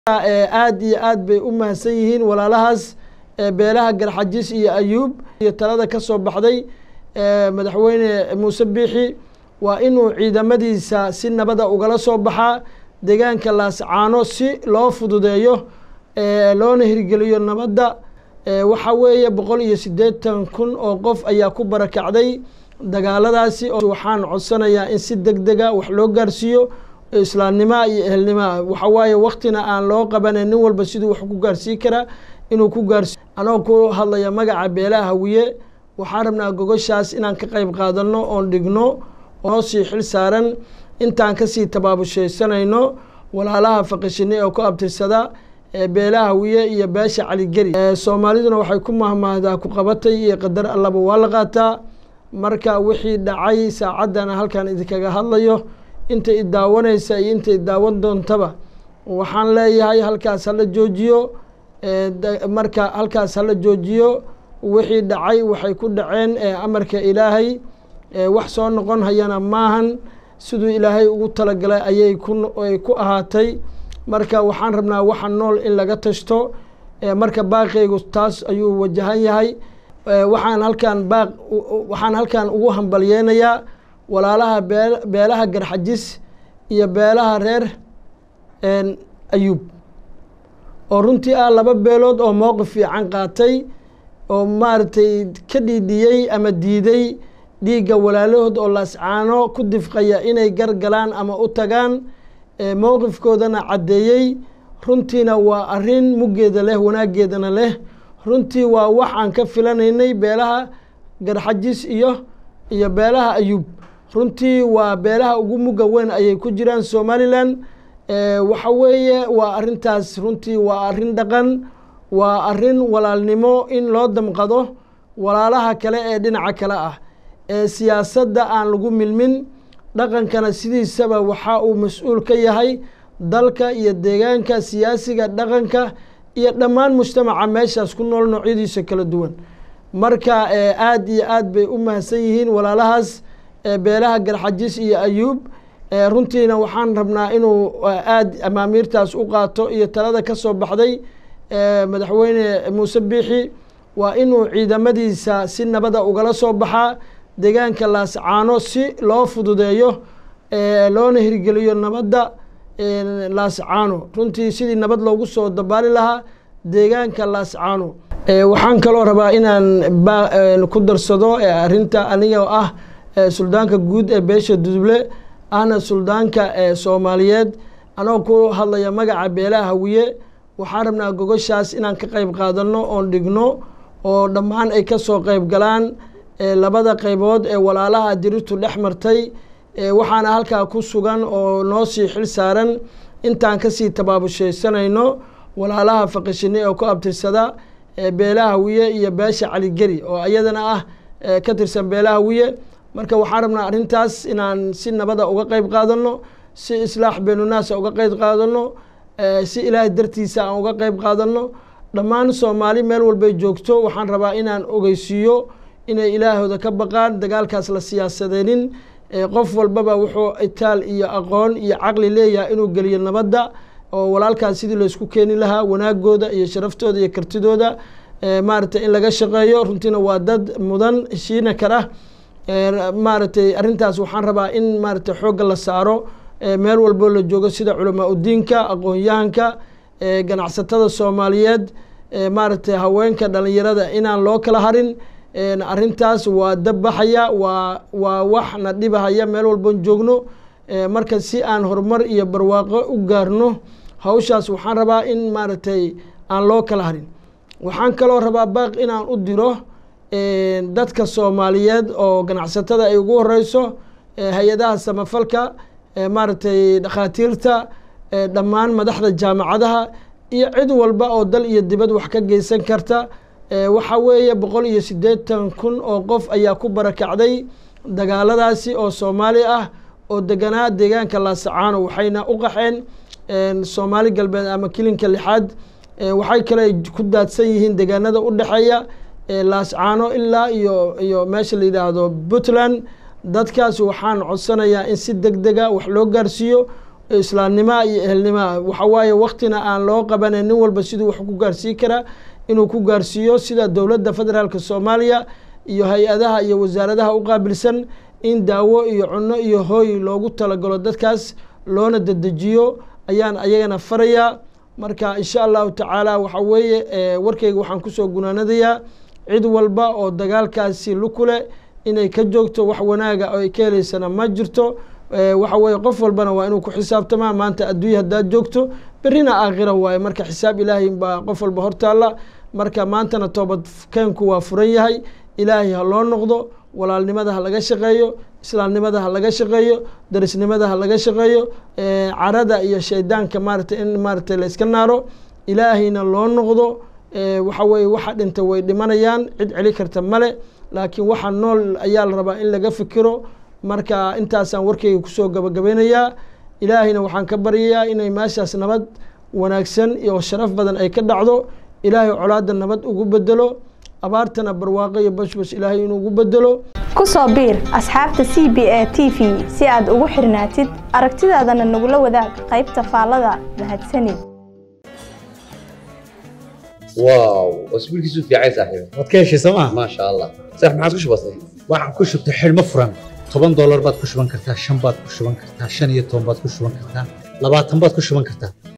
aad iyo aad bay u mahadsan yihiin walaalahaas beelaha garxajis iyo ayuub iyo talada ka soo baxday madaxweyne muuse biixi waa inuu ciidamadiisa si nabada ugala soo baxaa deegaanka laascaano si loo fududeeyo loona hirgeliyo nabadda waxa weeye boqol iyo siddeetan kun oo qof ayaa ku barakacday dagaaladaasi waxaan codsanayaa in si deg dega wax loo gaarsiiyo islaamnimoa iyo ehelnimoa waxa waaye waktina aan loo qabanan nin walba siduu wax ku gaarsiin karaa inuu ku gaarsi anoo ku hadlaya magaca beelaha hawiye waxaan rabnaa gogoshaas inaan ka qayb qaadano oon dhigno noo sii xil saaran intaan kasii tabaabushaysanayno walaalaha faqishine oo ku abtirsada beelaha hawiye iyo beesha caligeri soomaaliduna waxay ku mahmaahdaa ku qabatay iyo qadar allaba waa la qaataa marka wixii dhacay saacaddana halkan idinkaga hadlayo inta i daawanaysa iyo inta i daawan doontaba waxaan leeyahay halkaas hala joojiyo marka halkaas hala joojiyo wixii dhacay waxay ku dhaceen amarka ilaahay wax soo noqon hayana maahan siduu ilaahay ugu talagalay ayay kuay ku ahaatay marka waxaan rabnaa waxa nool in laga tashto marka baaqeygu taas ayuu wajahan yahay waxaan halkaan baaq waxaan halkaan ugu hambalyeynayaa walaalaha bee beelaha garxajis iyo beelaha reer ayuub oo runtii ah laba beelood oo mowqif fiican qaatay oo maaragtay ka dhiidhiyey ama diiday dhiigga walaalahood oo laascaano ku difqaya inay gargalaan ama u tagaan mowqifkoodana caddeeyey runtiina waa arrin muggeeda leh wanaaggeedana leh runtii waa wax aan ka filanaynay beelaha garxajis iyo iyo beelaha ayuub runtii waa beelaha ugu mugga weyn ayay ku jiraan somalilan waxa weeye waa arrintaas runtii waa arrin dhaqan waa arrin walaalnimo in loo damqado walaalaha kale ee dhinaca kale ah ee siyaasadda aan lagu milmin dhaqankana sidiisaba waxa uu mas-uul ka yahay dalka iyo deegaanka siyaasiga dhaqanka iyo dhammaan mujtamaca meeshaas ku nool noocyadiisa kala duwan marka aad iyo aad bay u mahadsan yihiin walaalahaas beelaha garxajis iyo ayuub runtiina waxaan rabnaa inuu aad amaamiirtaas u qaato iyo talada ka soo baxday madaxweyne muuse biixi waa inuu ciidamadiisa si nabada ugala soo baxaa deegaanka laascaano si loo fududeeyo loona hirgeliyo nabadda laascaano runtii sidii nabad loogu soo dabaali lahaa deegaanka laascaano waxaan kaloo rabaa inaan ku darsado arrinta aniga ah suldaanka guud ee beesha duduble ahna suldaanka soomaaliyeed anoo ku hadlaya magaca beelaha hawiye waxaan rabnaa gogoshaas inaan ka qayb qaadano oon dhigno oo dhammaan ay ka soo qayb galaan labada qaybood ee walaalaha dirirtu dhex martay waxaana halkaa ku sugan oo noo sii xil saaran intaan kasii tabaabushaysanayno walaalaha faqishine oo ku abtirsada beelaha hawiye iyo beesha caligeri oo iyadana ah ka tirsan beelaha hawiye marka waxaan rabnaa arrintaas inaan si nabada uga qayb qaadano si islaax beenunaasa uga qayb qaadano si ilaahay dartiisa aan uga qayb qaadano dhammaan soomaali meel walbay joogto waxaan rabaa inaan ogeysiiyo inay ilaahooda ka baqaan dagaalkaas la siyaasadeenin qof walbaba wuxuu itaal iyo aqoon iyo caqli leeyahay inuu geliyo nabadda oo walaalkaas sidii laysku keeni lahaa wanaagooda iyo sharaftooda iyo kartidooda maaragtay in laga shaqeeyo runtiina waa dad mudan heshiina kara maaragtay arrintaas waxaan rabaa in maaragtay xoogga la saaro meel walbo la joogo sida culamaa udiinka aqoon-yahanka ganacsatada soomaaliyeed maaragtay haweenka dhalinyarada inaan loo kala harin arrintaas waa dabbaxaya waa waa wax na dhibahaya meel walboon joogno marka si aan horumar iyo barwaaqo u gaarno hawshaas waxaan rabaa in maaragtay aan loo kala harin waxaan kaloo rabaa baaq inaan u diro dadka soomaaliyeed oo ganacsatada ay ugu horeyso hay-adaha samafalka maaragtay dhakhaatiirta dhammaan madaxda jaamacadaha iyo cid walba oo dal iyo dibad wax ka geysan karta waxa weeye boqol iyo siddeetan kun oo qof ayaa ku barakacday dagaaladaasi oo soomaali ah oo deganaa deegaanka laasacaano waxayna u qaxeen soomaali galbeed ama kilinka lixaad waxay kale ku daadsan yihiin deegaanada u dhexeeya laascaano ilaa iyo iyo meesha la yidhaahdo puntland dadkaas waxaan codsanayaa in si deg dega wax loo gaarsiiyo islaamnimoa iyo ehelnimoa waxa waaye waktina aan loo qabanin nin walba siduu wax ku gaarsiin karaa inuu ku gaarsiiyo sida dowladda federaalk soomaaliya iyo hay-adaha iyo wasaaradaha u qaabilsan in daawo iyo cunno iyo hooy loogu talagalo dadkaas loona dedejiyo ayaan ayagana farayaa marka insha allahu tacaala waxa weeye warkeyga waxaan kusoo gunaanadayaa cid walba oo dagaalkaasi lukule inay ka joogto wax wanaaga oo ay ka heleysana ma jirto waxa weye qof walbana waa inuu ku xisaabtamaa maanta adduunya haddaad joogto berrina aakhira waaye marka xisaab ilaahay baa qof walba hortaalla marka maantana toobad keenku waa furan yahay ilaahay ha loo noqdo walaalnimada ha laga shaqeeyo islaamnimada ha laga shaqeeyo darisnimada ha laga shaqeeyo carada iyo shaydaanka maarata in maarata la iska naaro ilaahayna loo noqdo waxa weye waxa dhinta way dhimanayaan cid celi karta male laakiin waxa nool ayaa la rabaa in laga fikiro marka intaasaan warkeyga kusoo gabagabeynayaa ilaahayna waxaan ka baryayaa inay meeshaas nabad wanaagsan iyo sharaf badan ay ka dhacdo ilaahay colaada nabad ugu bedelo abaartana barwaaqo iyo bashbash ilaahay inuu ugu bedelo ku soo biir asxaabta c b a t v si aad ugu xirnaatid aragtidaadana nagula wadaag qaybta faallada mahadsanid واو اسبوع كيسو في عايز صاحبي waad ka heshay sooma ما شاء الله صح ما عادش بسيط waxaan ku shubtay xidhmo furan toban doolar baad ku shuban kartaa shan baad ku shuban kartaa shan iyo toban baad ku shuban kartaa labaatan baad ku shuban kartaa